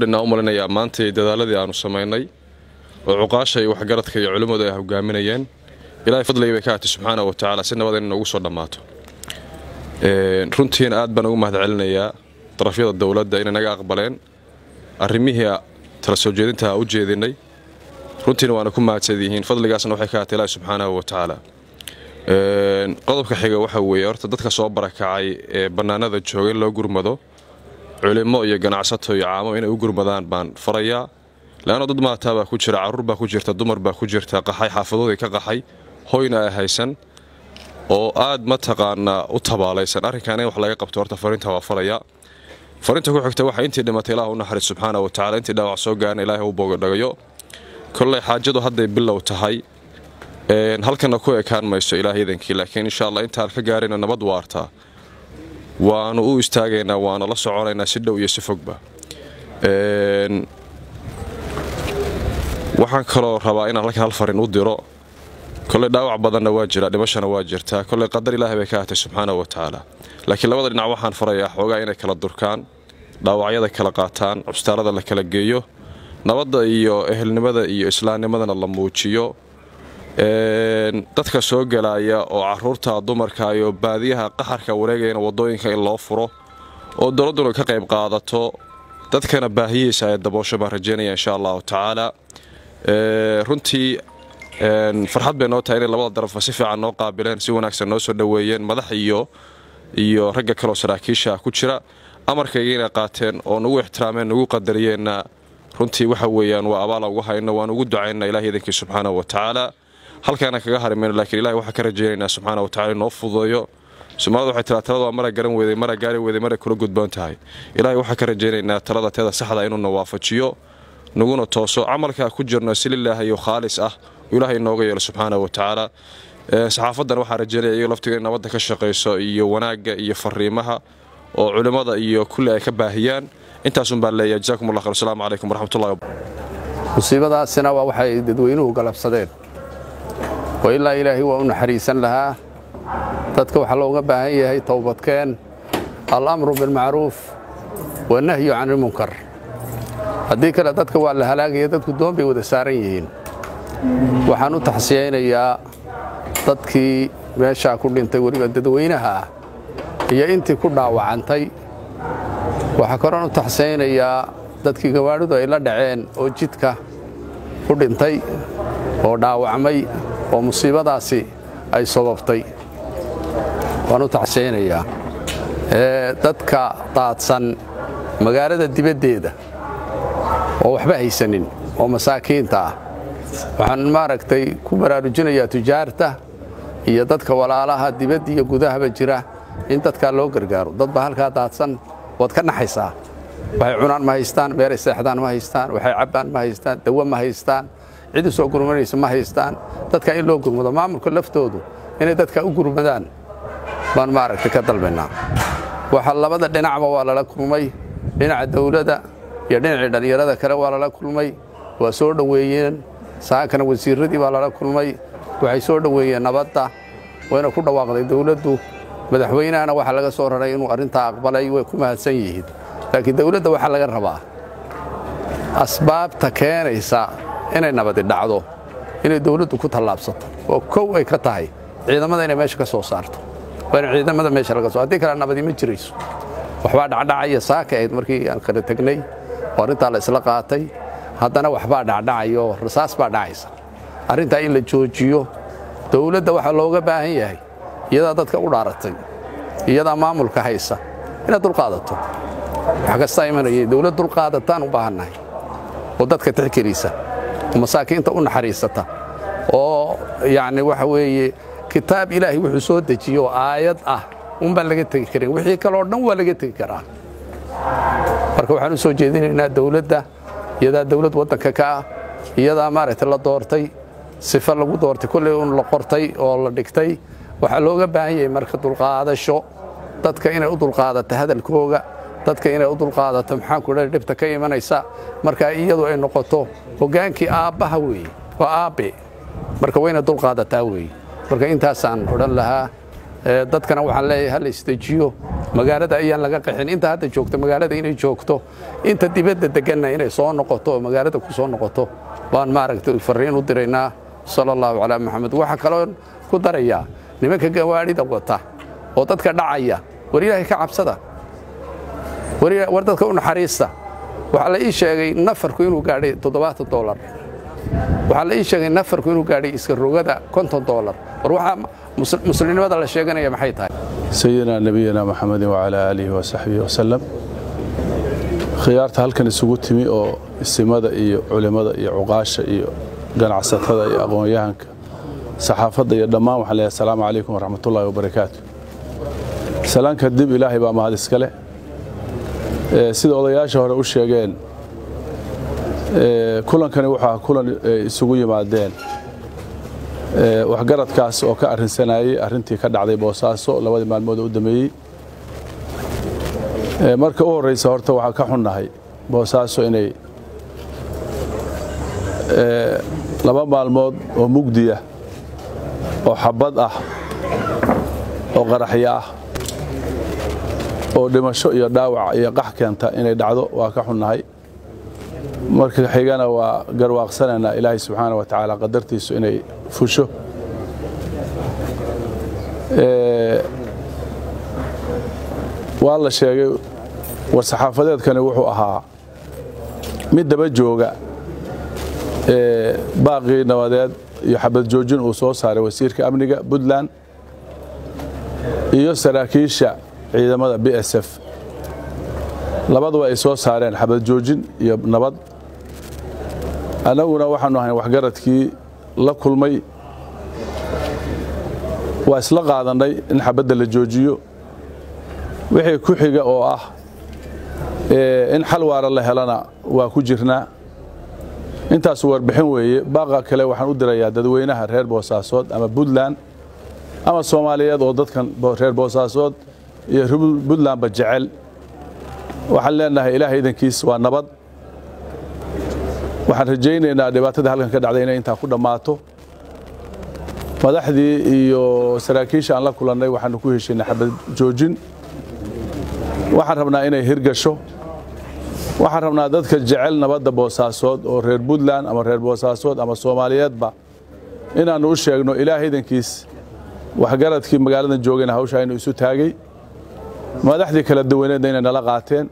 dhinaa u malinayaa maantay dadaaladii aanu samaynay oo cuqaasha iyo waxgaradka iyo culimmadu ay hogaaminayeen ilaahay fadligii bay ka hatay subxaana wa tacaala si nabad in noogu soo dhammaato runtiina aad baan ugu mahad celinayaa darafyada dowladda inay naga aqbaleen arrimihii tala soo jeedinta u jeedinay runtiina waana ku mahadsan yihiin fadligaasna waxay ka hatay ilaahi subxaanahu wa tacaala qodobka xiga waxa weeye horta dadka soo barakacay ee bannaanada jooga in loo gurmado culimo iyo ganacsato iyo caamo inay u gurmadaan baan farayaa leanno dad maataa baa ku jira carruur baa ku jirta dumar baa ku jirta qaxay xaafadoodii ka qaxay hoyna ay haysan oo aad mataqaanaa u tabaalaysan arrinkan in wax laga qabto horta fariinta waa farayaa fariinta ku xigta waxa intii dhimatay ilaah u naxariis subxaana wa tacala intii dhaawac soo gaarna ilaahay u boogadhagayo kolley xaajadu hadday bilow tahay halkana ku ekaan mayso ilaah idankii laakiin insha allah intaan ka gaarayna nabad waartaa waanu u istaagaynaa waana la soconaynaa si dhow iyo si fogba waxaan kaloo rabaa inaan halkan hal farin u diro kolley dhaawac badanna waa jira dhimashana waa jirtaa kolley qadar ilaahay bay ka hatay subxaana wa tacaala laakiin labada dhinac waxaan farayaa xoogaa inay kala durkaan dhaawacyada kala qaataan cubstaalada la kala geeyo nabadda iyo ehelnimada iyo islaamnimadana la muujiyo dadka soo gelaya oo caruurta dumarka iyo baadiyaha qaxarka wareegayana wadooyinka in loo furo oo dowladduna ka qayb qaadato dadkana baahiyiisa ay daboosho baan rajeynaya insha allahu tacaala runtii farxad bay noo tahay inay labada darafba si fiican noo qaabileen si wanaagsan noo soo dhoweeyeen madax iyo iyo ragga kaleoo saraakiisha ku jira amarkayga inay qaateen oo nagu ixtiraameen nagu qadariyeenna runtii waxa weeyaan waa abaala ugu hayno waan ugu ducaynaa ilahi idankii subxaanahu wa tacaala halkaana kaga harimayno lakiin ilahi waxaan ka rajaynaynaa subxaana wa tacala inoo fududeeyo soomaalida waxay tiraa talada waa mara garan weeday mara gaari weeday maray kula gudboon tahay ilaahay waxaan ka rajaynaynaa talada teeda saxda inuuna waafajiyo naguna tooso camalkaa ku jirno si lilaahayo khaalis ah ilaahay inooga yeelo subxaana wa tacaala saxaafadan waxaa rajeynaya iyago laftiga in nabadda ka shaqayso iyo wanaagga iyo fariimaha oo culimmada iyo kulli ay ka baahiyaan intaasun baan leeyahay jazakum allah khayr asalaamu calaykum waraxmatullahi musiibadaasina waa waxay dadweynuhu galabsadeen oo ilaa ilaahay waa u naxariisan lahaa dadka waxaa looga baahan yahay towbadkeen alamru bilmacruuf wanahyu can ilmunkar haddii kale dadka waa la halaagaya dadku doon bay wada saaran yihiin waxaan u taxsiyaynayaa dadkii meeshaa ku dhintay weliba dadweynaha ah iyo intii ku dhaawacantay waxaa kaloon u taxsiyaynayaa dadkii gawaadhidu ay la dhaceen oo jidka ku dhintay oo dhaawacmay oo musiibadaasi ay sababtay waan u taxsiyaynayaa dadka daadsan magaalada dibaddeeda oo waxba haysanin oo masaakiinta ah waxaan maaragtay ku baraarujinayaa tujaarta iyo dadka walaalaha dibadda iyo gudahaba jira in dadkaa loo gargaaro dad baa halkaa daadsan waad ka naxaysaa waxay cunaan ma haystaan meelay seexdaan ma haystaan waxay cabbaan ma haystaan dawo ma haystaan cid u soo gurmanaysa ma haystaan dadka in loo gurmado maamulka laftoodu inay dadka u gurmadaan baan maaragtay ka dalbaynaa waxa labada dhinacba waa lala kulmay dhinaca dawladda iyo dhinacii dhallinyarada kale waa lala kulmay waa soo dhoweeyeen saankana wasiirradii baa lala kulmay waxay soo dhoweeyeen nabadda wayna ku dhawaaqday dawladdu madaxweynahana waxaa laga soo raray inuu arrintaa aqbalay way ku mahadsan yihiin laakiin dawladda waxaa laga rabaa asbaabta keenaysa inay nabadi dhacdo inay dawladdu ku tallaabsato oo kow ay ka tahay ciidamada inay meesha ka soo saarto waa in ciidamada meesha laga soo haddii kale nabadi ma jirayso waxbaa dhacdhacaya saaka ahayd markii aan kala tegnay oo arrintaa la isla qaatay haddana waxbaa dhacdhacaya oo rasaas baa dhacaysa arrintaa in la joojiyo dawladda waxaa looga baahan yahay iyadaa dadka u dhaaratay iyadaa maamulka haysa inaad dulqaadato wax kastaa imanayay dawlad dulqaadataan u baahannahay oo dadka tixgelisa oo masaakiinta u naxariisata oo yacni waxa weeye kitaab ilaahay wuxuu soo dejiyo oo aayad ah unbaan laga tegi karin wixii kaleo dhan waa laga tegi karaa marka waxaan u soo jeedinaynaa dawladda iyadaa dawlad waddanka ka ah iyadaa maaragtay la doortay sifa lagu doortay kolley un la qortay oo la dhigtay waxaa looga baahan yahay marka dulqaadasho dadka inay u dulqaadato hadalkooga dadka inay u dulqaadato maxaanku dha dhibta ka imanaysa marka iyadu ay noqoto hoggaankii aabbaha weeye waa aabbe marka wayna dulqaadataa weeye marka intaasaan odhan lahaa dadkana waxaan leeyahay ha la isdejiyo magaalada ayaan laga qaxin inta hadda joogto magaalada inay joogto inta dibadda deganna inay soo noqoto oo magaalada ku soo noqoto baan maaragtay farriin u diraynaa sala allahu calaa maxamed waxaa kaloo ku darayaa nimanka gawaadhida wata oo dadka dhacaya war ilaahay ka cabsada war dadka u naxariista waxaa la ii sheegay nafarku inuu gaadhay toddobaatan dolar waxaa la ii sheegay nafarku inuu gaadhay iska rogada konton dolar war waxaa muslimnimada la sheeganaya maxay tahay sayidina nebiyina maxamedin wacalaa aalihi wasaxbihi wasalam khiyaarta halkan isugu timi oo isimada iyo culimmada iyo cuqaasha iyo ganacsatada iyo aqoon-yahanka saxaafadda iyo dhammaan waxaan leeyahay asalaamu calaykum waraxmatullaahi wabarakaatu salaanka dib ilaahay baa mahad iska leh sida odayaasha hore u sheegeen kulankani waxaa kulan isugu yimaadeen waxgaradkaas oo ka arrinsanayey arrintii ka dhacday boosaaso labadii maalmood oo u dambeeyey marka u horraysa horta waxaa ka xunnahay boosaaso inay laba maalmood oo mugdiya oo xabad ah oo qaraxyo ah oo dhimasho iyo dhaawac iyo qax keenta inay dhacdo waa ka xunnahay marka xigana waa garwaaqsanaynaa ilaahay subxaana wa tacaala qadartiisu inay fusho waa la sheegay war-saxaafadeedkani wuxuu ahaa mid daba jooga baaqii nabadeed iyo xabad joojin uu soo saaray wasiirka amniga puntland iyo saraakiisha ciidamada b s f labaduba ay soo saareen xabad joojin iyo nabad annaguna waxaanu ahayn waxgaradkii la kulmay waa isla qaadannay in xabadda la joojiyo wixii ku xiga oo ah in xal waara la helana waa ku jirnaa intaasu warbixin weeye baaqa kale waxaan u dirayaa dadweynaha reer boosaasood ama puntland ama soomaaliyeed oo dadkan reer boosaasood iyo puntlandba jecel waxaan leenahay ilaahay idankiis waa nabad waxaan rajaynaynaa dhibaatada halkan ka dhacday inay intaa ku dhammaato madaxdii iyo saraakiisha aan la kulannay waxaanu ku heshiinay xabad joojin waxaan rabnaa inay hirgasho waxaan rabnaa dadka jecel nabadda boosaasood oo reer puntland ama reer boosaasood ama soomaaliyeedba inaannu u sheegno ilaahay idankiis waxgaradkii magaaladan joogayna hawshaa inuu isu taagay madaxdii kala duwaneedna inay nala qaateen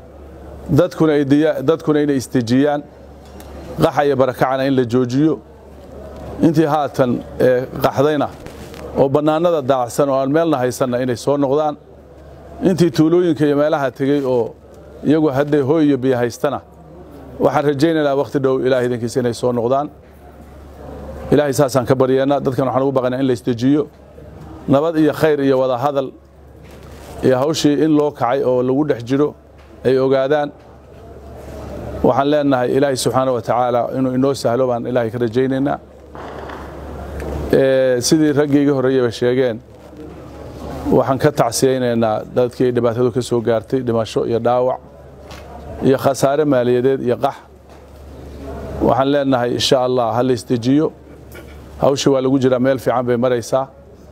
dadkuna inay istejiyaan qaxa iyo barakacana in la joojiyo intii haatan qaxdayna oo bannaanada daacsan oo aan meelna haysanna inay soo noqdaan intii tuulooyinka iyo meelaha tegey oo iyagu hadday hooy iyo biyo haystana waxaan rajaynaynaa wakhti dhow ilaah idankiisa inay soo noqdaan ilaahay saasaan ka baryeennaa dadkan waxaan ugu baqaynaa in la istejiyo nabad iyo khayr iyo wada hadal iyo hawshii in loo kacay oo lagu dhex jiro ay ogaadaan waxaan leenahay ilaahay subxaana wa tacaala inuu inoo sahlo baan ilaahay ka rajaynaynaa sidii raggii iga horreeyaba sheegeen waxaan ka tacsiyaynaynaa dadkii ay dhibaatadu ka soo gaartay dhimasho iyo dhaawac iyo khasaare maaliyadeed iyo qax waxaan leenahay insha allah ha la isdejiyo hawshii waa lagu jiraa meel fiican bay maraysaa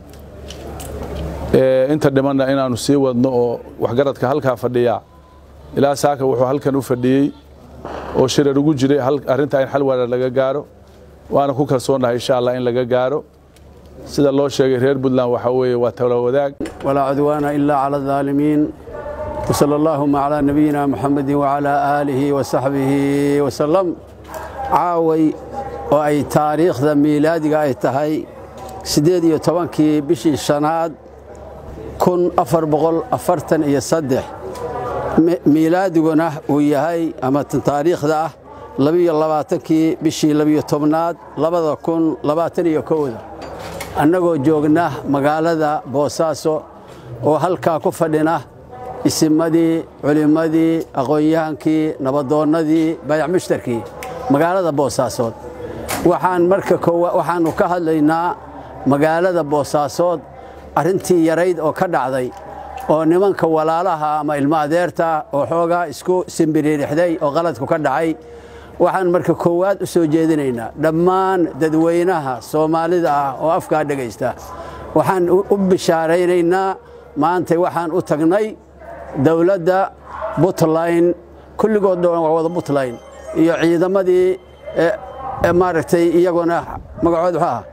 inta dhimanna inaannu sii wadno oo waxgaradka halkaa fadhiyaa ilaa saaka wuxuu halkan u fadhiyey oo shirar ugu jiray arrintaa in xal waara laga gaaro waana ku kalsoonnahay insha allah in laga gaaro sida loo sheegay reer puntland waxaa weeye waa tala wadaag walaa cudwaana ilaa cala aldaalimiin wsala allaahuma calaa nabiyina muxamedin wacalaa aalihi wasaxbihi wasalam caaway oo ay taariikhda miilaadiga ay tahay siddeed iyo tobankii bishii shanaad kun afar boqol afartan iyo saddex miilaadiguna uu yahay ama taariikhda ah labiyo labaatankii bishii labiyo tobnaad labada kun labaatan iyo kowda annagoo joogna magaalada boosaaso oo halkaa ku fadhina isimadii culimmadii aqoon-yahankii nabadoonnadii bayac mushtarkii magaalada boosaasood waxaan marka waxaannu ka hadlaynaa magaalada boosaasood arrintii yarayd oo ka dhacday oo nimanka walaalaha ama ilmo adeerta oo xoogaa isku simbiriirixday oo qaladku ka dhacay waxaan marka koowaad u soo jeedinaynaa dhammaan dadweynaha soomaalida ah oo afkaa dhegaysta waxaan u bishaaraynaynaa maantay waxaan u tagnay dowladda puntland kulligood dhowan waa wada puntland iyo ciidamadii maaragtay iyaguna magacood muxuu aha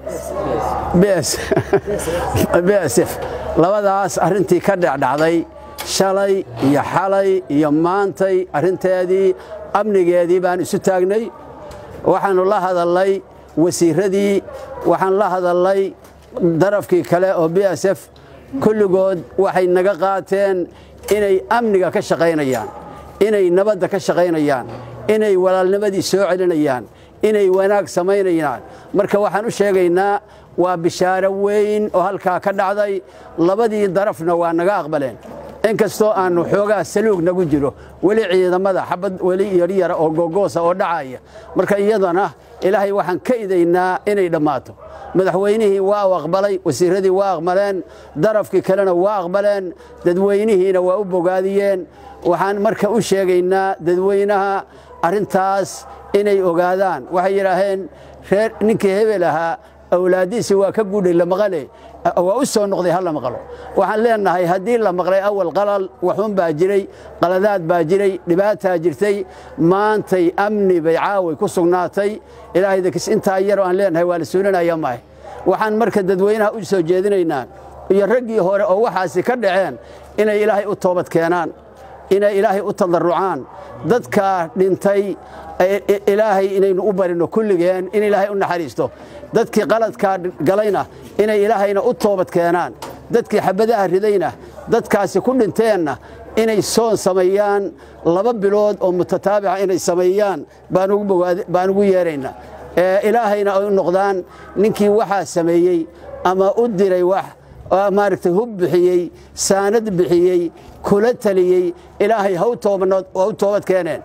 b s f labadaas arrintii ka dhecdhacday shalay iyo xalay iyo maantay arrinteedii amnigeedii baan isu taagnay waxaannu la hadallay wasiiradii waxaan la hadallay darafkii kale oo b s f kulligood waxay naga qaateen inay amniga ka shaqaynayaan inay nabadda ka shaqaynayaan inay walaalnimadii soo celinayaan inay wanaag samaynayaan marka waxaan u sheegaynaa waa bishaaro weyn oo halkaa ka dhacday labadii darafna waa naga aqbaleen inkastoo aannu xoogaa saluug nagu jiro weli ciidamada xabad weli yaryara oo gogoosa oo dhacaya marka iyadana ilaahay waxaan ka idaynaa inay dhammaato madaxweynihii waa u aqbalay wasiiradii waa aqbaleen darafkii kalena waa aqbaleen dadweynihiina waa u bogaadiyeen waxaan marka u sheegaynaa dadweynaha arrintaas inay ogaadaan waxay yidhaaheen reer ninkii hebel ahaa awlaaddiisi waa ka guudhay la maqale waa u soo noqday ha la maqlo waxaan leennahay haddii la maqlay awal qalal waxun baa jiray qaladaad baa jiray dhibaataa jirtay maantay amni bay caaway ku sugnaatay ilaahay dakis intaa yaroo aan leennahay waa la suulinaya maahe waxaan marka dadweynaha u soo jeedinaynaa iyo raggii hore oo waxaasi ka dhaceen inay ilaahay u toobad keenaan inay ilaahay u tadarrucaan dadkaa dhintay ilaahay inaynu u barino kulligeen in ilaahay u naxariisto dadkii qaladkaa galayna inay ilaahayna u toobad keenaan dadkii xabadaha ridayna dadkaasi ku dhinteenna inay soon sameeyaan laba bilood oo mutataabica inay sameeyaan baan ugu yeeraynaa ilaahayna ay u noqdaan ninkii waxaa sameeyey ama u diray wax maaragtay hub bixiyey saanad bixiyey kula taliyey ilaahay ha u toobad keeneen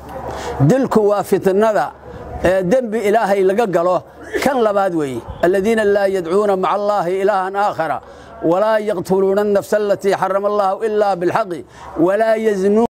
dilku waa fitnada dembi ilaahay laga galo kan labaad weeye aladiina laa yadcuuna maca allaahi ilaahan aakhara walaa yaqtuluuna الnafsa alatii xarama allahu ila biاlxaqi walaa yaznuun